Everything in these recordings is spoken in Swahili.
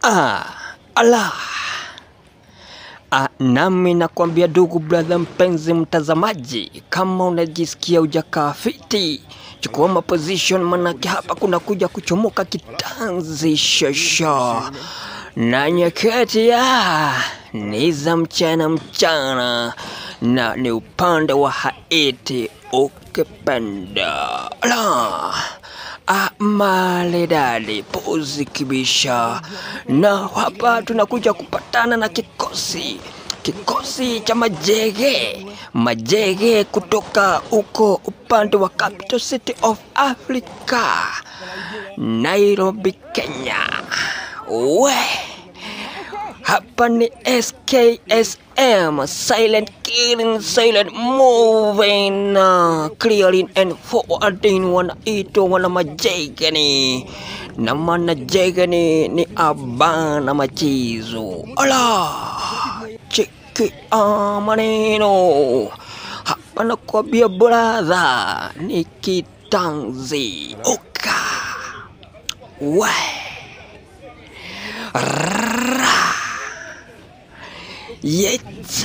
Ah, ala. Ah, nami nakwambia ndugu brother, mpenzi mtazamaji, kama unajisikia ujakaa fiti, chukua maposition, manake hapa kuna kuja kuchomoka kitanzi shosho na nyakati ya ni za mchana mchana, na ni upande wa Haiti ukipenda la Ah, maledali pozi kibisha, na hapa tunakuja kupatana na kikosi kikosi cha majege majege kutoka huko upande wa capital city of Africa, Nairobi, Kenya. We hapa ni SKSM, silent killing, silent moving, uh, clearing and forwarding, wanaitwa wana majegeni na manajegeni ni abana machizo ala cheki ah, maneno hapa nakwambia bradha ni kitanzi uka we Yet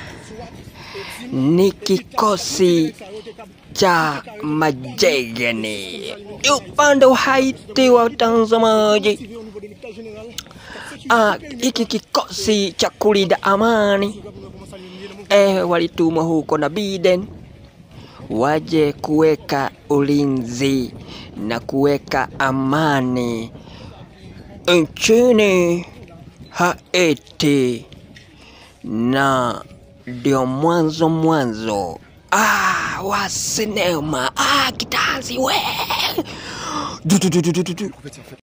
ni kikosi cha majegeni upande wa Haiti wa watazamaji. Ah, hiki kikosi cha kulinda amani eh, walitumwa huko na Biden waje kuweka ulinzi na kuweka amani nchini Haiti na ndio mwanzo mwanzo ah, wa sinema ah, kitanzi we du, du, du, du, du, du.